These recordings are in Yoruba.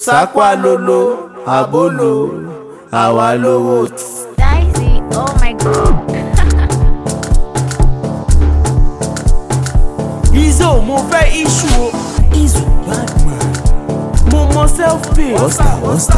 sápá lolo àbólò àwa lówó. Dicey, oh my god. Izo mo fẹ́ iṣu o. Izu bad man. Mo mọ self pay. Wọ́stà wọ́stà.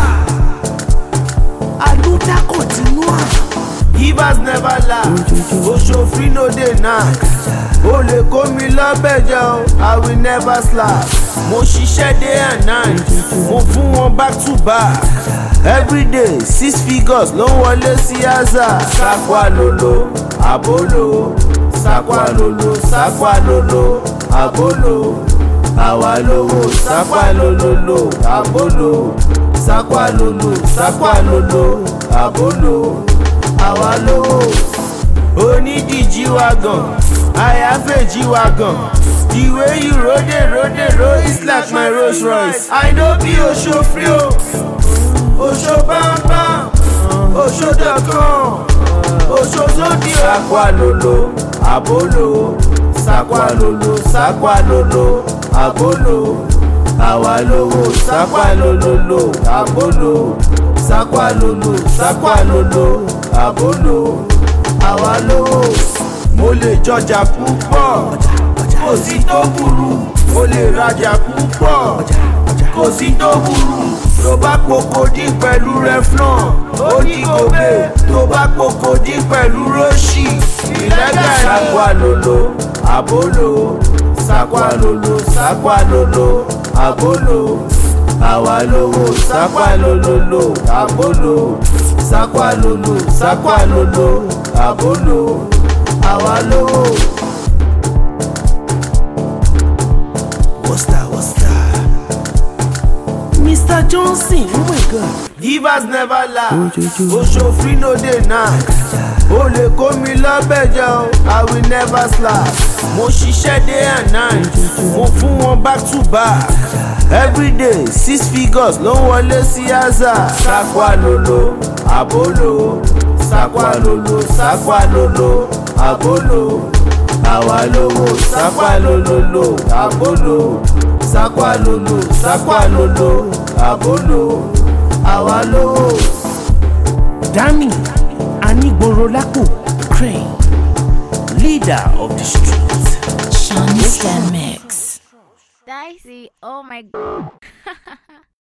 Aluta continua. Givers never laugh. Oṣòfin no dey knack. O lè kó mi lọ́bẹ̀jẹ̀ o, I will never slap. Mo ṣiṣẹ́ day and night, mo fún wọn back to back. Everyday six figures ló ń wọlé sí Aza. Sákwá lolo, àbólò. Sákwá lolo, sákwá lolo, àbólò. Àwa lówó, sákwá lololo, àbólò. Sákwá lolo, sákwá lolo, àbólò. Àwa lówó onídìjí wa gan àyàfẹ́jì wa gan the way you rode rode roll is like my rolls royce i no be oṣofri o oṣo bámbám oṣo dọ̀kan oṣo sódì o. sakwa lolo abolo sakwa lolo sakwa lolo abolo àwa lówó sakwa lololo abolo sakwa lolo sakwa lolo abolo àwa lówó mo lè jọjà púpọ̀ kò sí tó burú mo lè rajà púpọ̀ kò sí tó burú tó bá pokòdí pẹ̀lú reflon ó ní gòbè tó bá pokòdí pẹ̀lú róṣì ìlẹ́gà ẹ̀. sákwá lolo àbólò sákwá lolo sákwá lolo àbólò àwa lówó sákwá lololo àbólò sákwá lolo sákwá lolo àbólò àwa lówó. Wọ́stà wọ́stà. Mr Johnson, oh my god. Givers never laugh. Oṣòfin no dey knack. O lè kó mi lọ́bẹ̀jẹ̀ o, I will never slap. Mo ṣiṣẹ́ day and night, mo fún wọn back to back. Everyday six figures ló ń wọlé sí Aza. Sákwá lolo, àbólò. Sákwá lolo, sákwá lolo, àbólò. Àwa lówó, sákwá lololo, àbólò. Sákwá lolo, sákwá lolo, àbólò. Àwa lówó. Dami Anigboro Lapo Crane, leader of the street. Sean Stan Mix. Dicey, oh my god.